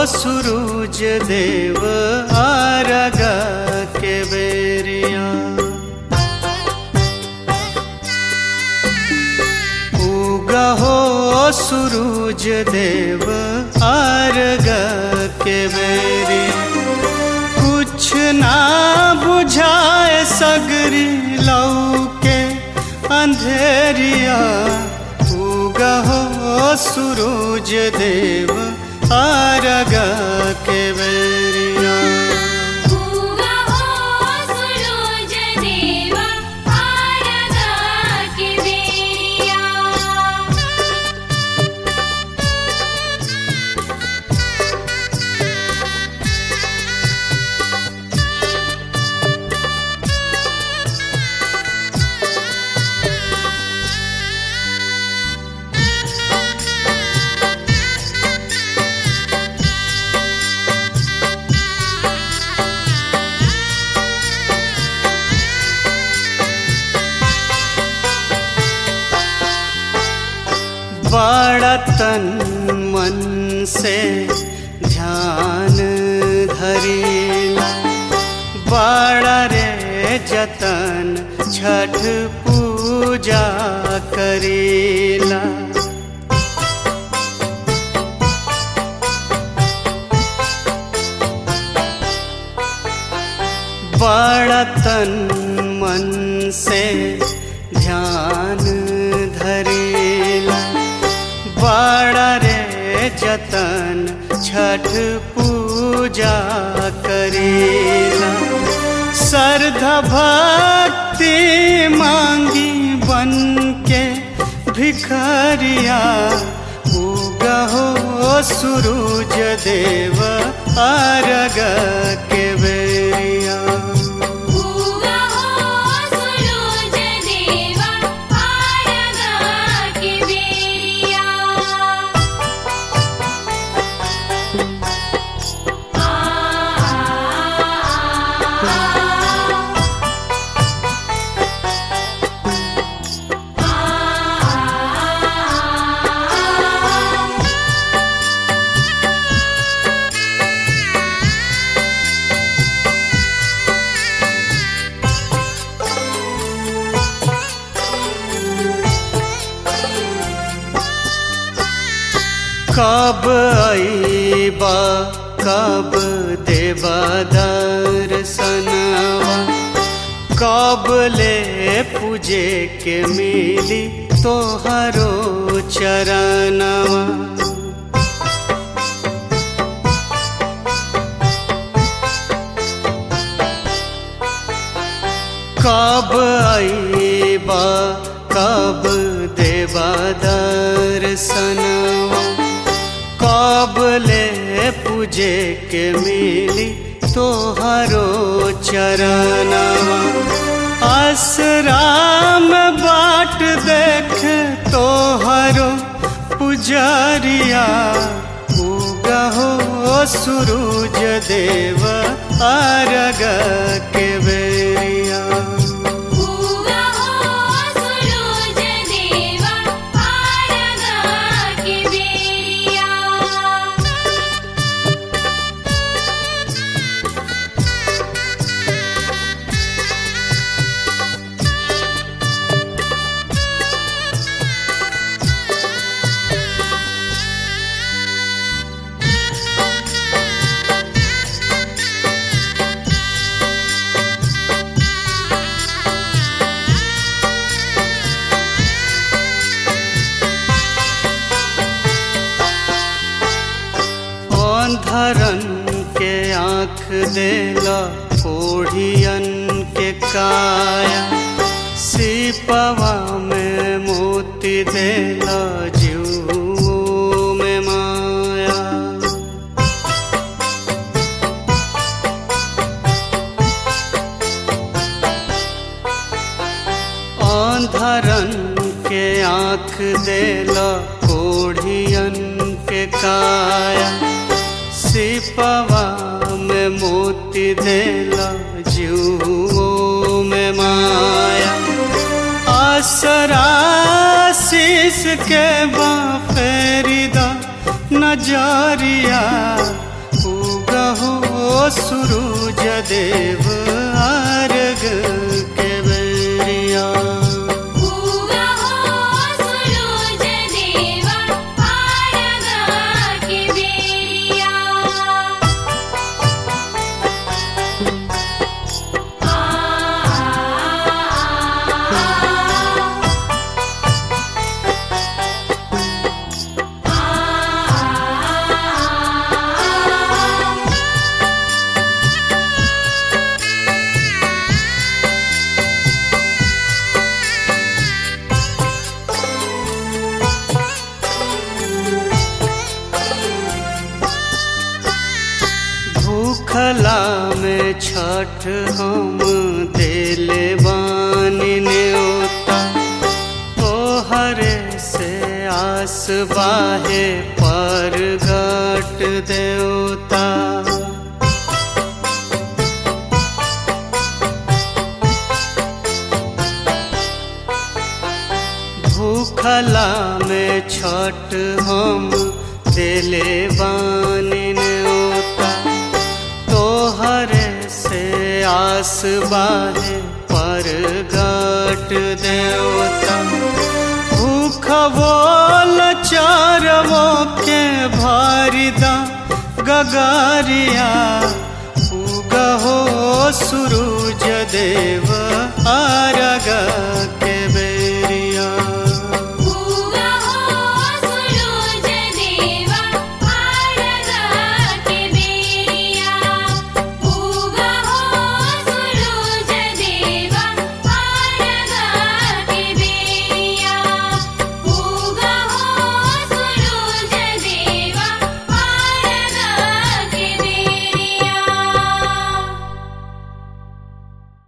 सूरज देव आरग के बेरिया उगहो सूरज देव आरग के बेरिया कुछ ना बुझाए सगरी लौके अंधेरिया उगहो सूरज देव आरग के बेरिया उगा हो सूरज देवा आरगा के बेरिया बड़ा तन मन से ध्यान धरीला बड़ा रे जतन छठ पूजा करीला बड़ा तन मन से ध्यान धरेला बड़ा रे जतन छठ पूजा करेला श्रद्धा भक्ति मांगी बन के भिखरिया उगहो सूरज देव आरग के बेरिया उगा हो सूरज देवा आरगा के बेरिया आ आ कब आईबा कब देवा दर्शनवा कब ले पूजे के मिली तोहरो चरणवा कब आईबा कब देवा दर्शनवा कब ले पूजे के मिली तोहरो चरणवा आसराम बाट देख तोहरो पुजरिया उगहो सूरज देव आरग के बेरिया उगा हो सूरज देवा आरगा के बेरिया अंधरन के आँख देला ओढ़ियन के काया सिपवा में मोती देला जीव में माया अंधरन के आँख देला कोढ़ियन के काया सिपवा में मोती देला जीवों में माया आसरा शीस के बाफेरिदा नजरिया सूरज देव अर्घ के बेरिया उगा हो सूरज देवा आरगा के बेरिया भूखला में छठ हम देले बानी न्योता तोहरे से आस बाहे पर घट देवता भूखला में छठ हम देले बानी न्योता तोहरे से आस बाहे पर घट देवता भूख बोल चारवो के भारिदा गगारिया उगहो सूरज देव आरगा